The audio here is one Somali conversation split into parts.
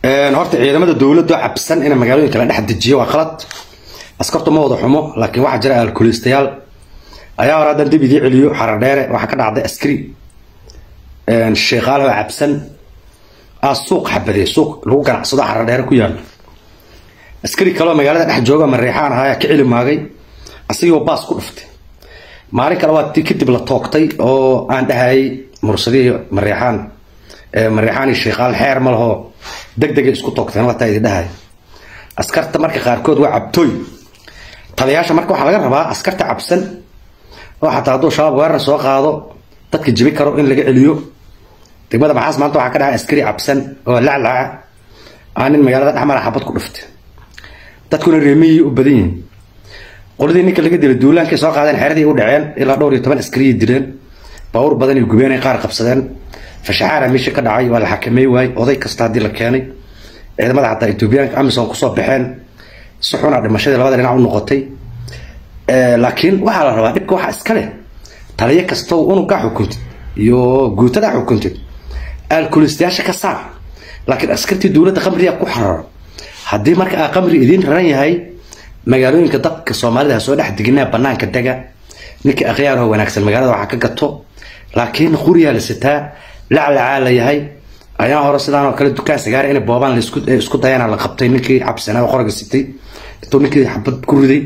horta ciidamada dowladdu cabsan inay magaalooyinka la dhex dejiyo waa qalad askartu ma wada xumo laakiin waxaa jira alkulistayaal ayaa hore haddan dib idii celiyo xarar dheere waxaa ka dhacday askari sheekaalahoo cabsan aa suuq xabaday suuq lagu ganacsado xarar dheere ku yaalo askari kaleo magaalada dhex jooga mareexaan ahaa ka celi maagay asigoo baas ku dhuftay maalin kale waa ti kadib la toogtay oo aan dhahayay mursadihii mareexaan mareexaan iyo sheekaal xeer ma lahoo deg degay isku toogteen wataa idin dhahay askarta marka qaarkood waa cabtooy taliyaasha marka waxaa laga rabaa askarta cabsan oo xataa hadduu shabaab weerar soo qaado dadka jibi karo in laga celiyo degmada maxaas maanta waxaa ka dhahay askari cabsan oo laclaca aa nin magaalada dhexmara xabad ku dhuftay dadkuna reemiyii u badan yihiin qoladii ninka laga dilay duulaankay soo qaadeen xeradii u dhaceen ilaa dhowr iyo toban askariyay dileen baawur badan iyo gubeenay qaar qabsadeen fashaxaara meesha ka dhacay waa la xakameey waayey oday kasta haddii la keenay ciidamada xataa etoobiyaanka amisom kusoo baxeen si xuna dhimashadii labada dhinac u noqotay laakiin waxaa la rabaa dhibka waxaa iska leh taliyo kastow unugaa xukuntid iyo guutadaa xukuntid alkulistayaasha ka saar laakiin askartii dowladda qamriga ku xararo haddii marka aa qamri idiin raran yahay magaalooyinka dadka soomaalida ha soo dhex deginaa banaanka dega ninkii akhyaaroo wanaagsan magaalada waxaa ka gato laakiin quriyaa la sitaa laclacaa la yahay ayaa hore sidaan oo kale dukaan sagaara in boobaan laisku dayana la qabtay ninkii cabsanaa oo qoraga sitay intuu ninkii xabad ku riday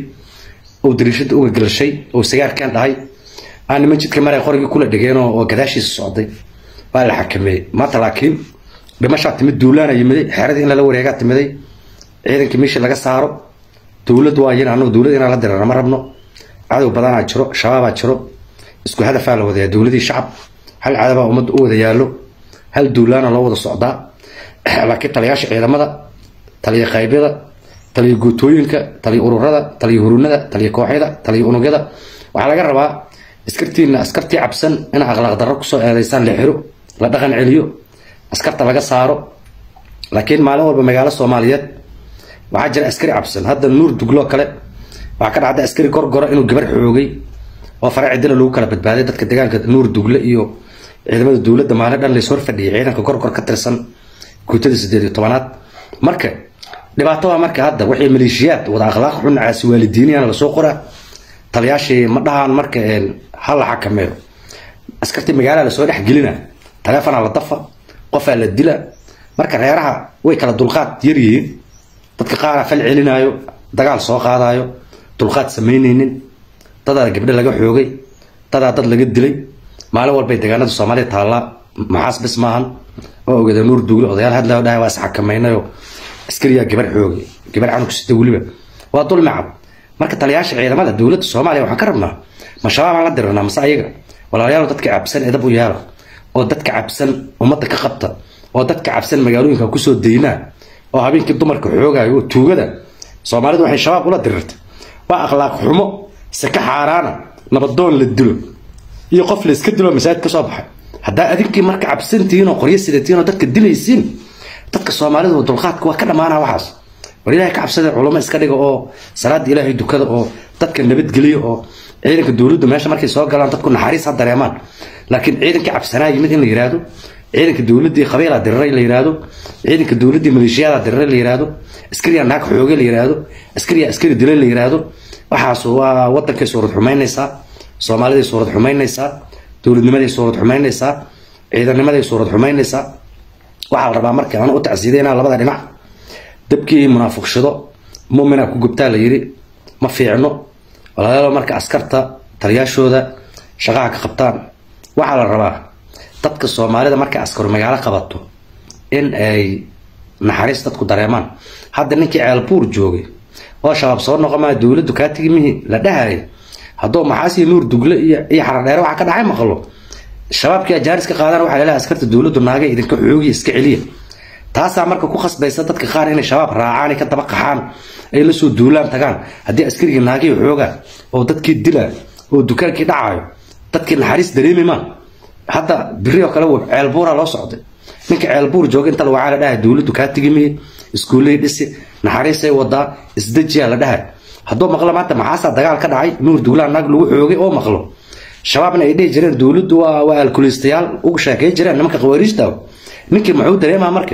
oo dariishada uga galashay oo sagaarkan dhahay aan niman jidka maray qorigii kula dhegeen oo gadaashiisa socday waa la xakameeyey maanta laakiin dhimashaa timid duulaana yimiday xeeradii in lala wareegaa timiday ciidankii meeshii laga saaro dowladdu waa yin anagu dowlad inaan la dirana ma rabno cadow badanaa jiro shabaabaa jiro isku hadafaa la wadayaa dowladii shacab hal cadabaa ummadda u wada yaallo hal duulaana loo wada socdaa laakiin taliyaasha ciidamada taliya qaybyada taliya guutooyinka taliya ururada taliya hurunada taliya kooxyada taliya unugyada waxaa laga rabaa askartiina askartii cabsan in akhlaaq darro kusoo eedaysaan la xiro la dhaqan celiyo askarta laga saaro laakiin maalin walba magaalo soomaaliyeed waxaa jira askari cabsan hadda nuur dugloo kale waxaa ka dhacda askari gorgoro inuu gabar xoogay oo fare cidila lagu kala badbaaday dadka deegaanka nuur dugle iyo ciidamada dowladda maalin dhan lays hor fadhiyay ciidanka gorgor ka tirsan guutada sideed iyo tobanaad marka dhibaato waa marka hadda waxay maleeshiyaad wada akhlaaq xun caasi waalidiiniyana lasoo qoraa taliyaashii ma dhahaan marka ha la xakameeyo askartii magaalada lasoo dhex gelina taleefonaa la dafa qofaa la dila marka reeraha way kala dulqaad yaryihiin dadka qaaraa fal celinaayo dagaal soo qaadaayo dulqaad samaynaynin dadaa gabdho laga xoogay dadaa dad laga dilay maalin walbay deegaanada soomaaliya taallaa maxaas bis maahan oo ogada nuur duugle odayaal hadlao dhahay waa isxakamaynayo askariyaa gabar xoogay gabar canug sita weliba waa dulmi cad marka taliyaasha ciidamada dowladda soomaaliya waxaan ka rabnaa ma shabaabaan la diranaa mase ayaga walaalayaal dadka cabsan edab u yaala oo dadka cabsan ummadda ka qabta oo dadka cabsan magaalooyinka kusoo daynaa oo habeenkii dumarka xoogaayo oo tuugada soomaalidu waxay shabaab ula dirirtay waa akhlaaq xumo saka xaaraana nabadoon la dilo iyo qof la iska dilo masaajid ka soo baxay haddaa adinkii marka cabsantihiin oo qoryo sidatiin oo dadka dilaysiin dadka soomaalidu dulqaadka waa ka dhammaanaa waxaas war ilaahay ka cabsada culamo iska dhiga oo salaada ilaahay dukada oo dadka nabadgeliya oo ciidanka dowladdu meesha markay soo galaan dadku naxariis ha dareemaan laakiin ciidankii cabsanaa yimid in la yiraahdo ciidanka dowladdii qabiilaa diriray la yiraahdo ciidanka dowladdii maleeshiyadaa diriray la yiraahdo askariyaa naag xooge la yiraahdo askariyaa askari dilay la yiraahdo waxaas waa wadankay suurad xumaynaysaa soomaaliday suurad xumaynaysaa dowladnimaday suurad xumaynaysaa ciidanimaday suurad xumaynaysaa waxaa la rabaa marka aan u tacsiideynaa labada dhinac dabkii munaafiqshado muminaa ku gubtaa la yidhi ma fiicno walaalayaal marka askarta taliyaashooda shaqaha ka qabtaan waxaa la rabaa dadka soomaalida markay askaru magaalo qabato in ay naxariis dadku dareemaan hadda ninkii ceelbuur joogay oo shabaab soo noqomaa dowladdu kaa tigi mihi la dhahaya hadduu maxaasiyo nuur dugle iyo iyo xaradheere waxaa ka dhacay maqlo shabaabkii ajaaris ka qaadaan waxaa laleehay askarta dowladdu naagay idinka xoogiya iska celiya taasaa marka ku khasbaysa dadka qaar inay shabaab raacaan ay ka daba qaxaan ay la soo duulaan tagaan haddii askarigii naagii xoogaa oo dadkii dilaa oo dukaankii dhacaayo dadkii naxariis dareemi maa hadda biri oo kale ceelbuuraa loo socday ninka ceelbuur jooga inta lawacaa la dhahay dowladdu kaa tigimiye iskuulley dhisi naxariisay wadaa isdejiyaa la dhahay hadduu maqlo maanta maxaasaa dagaal ka dhacay nuur duglaan naag lagu xoogay oo maqlo shabaabna ay dhihi jireen dowladdu waa waa alkulistayaal ugu sheekay jireen nimanka khawaariijta ninkii muxuu dareemaa marka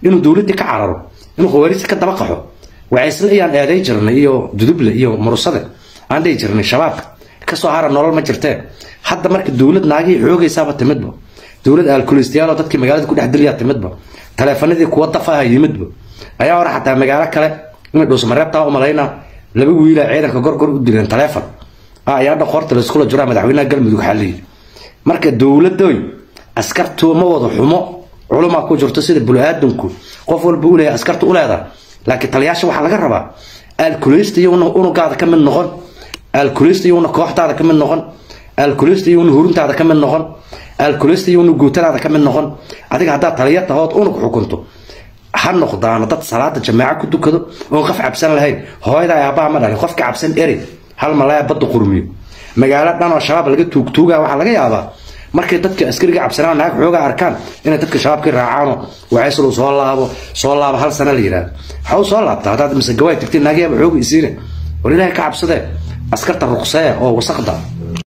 inuu dowladdii ka cararo inuu khawaarijta ka daba qaxo wacaysle ayaan eeday jirnay iyo duduble iyo murusade aan dhihi jirnay shabaab kasoo hara nolol ma jirtee hadda marka dowlad naagihii xoogaysaaba timidba dowlad alkulistayaal dadkii magaalada ku dhex dilyaa timidba taleefanadii kuwa dafaha yimidba ayaa hore xataa magaalo kale inay dhuusmareebtaa umalayna laba wiila ciidanka gorgor u dileen taleefon ayaa dhaqoorta laiskula jiraa madaxweynaha galmudug xaliyi marka dowladoy askartu ma wada xumo culumaa ku jirto sida bulu-aadanku qof walba u leeyahay askartu u leedahay laakiin taliyaasha waxaa laga rabaa alkuleysta iyowna unugaada ka mid noqon alkuleysta iyowna kooxdaada ka mid noqon alkuleysta iyowna huruntaada ka mid noqon alkuleysta iyowna guutadaada ka mid noqon adiga haddaad taliya tahood unug xukunto ha noqdaano dad salaada jamaaco ku dukado oon qof cabsan lahayn hooyada aabbaha ma dhalin qofka cabsan eri hal malaya badda qurmiyo magaalo dhan oo shabaab laga tuugtuugaa waxaa laga yaabaa markay dadka askariga cabsanaan naag xoogaa arkaan inay dadka shabaabka raacaano wacayslu soo laabo soo laabo hal sana la yidhahdo waxaa u soo laabta haddaad mise gawaay tagtay naagyaaba xooga isiine war ilaahay ka cabsadee askarta ruqsee oo wasaqda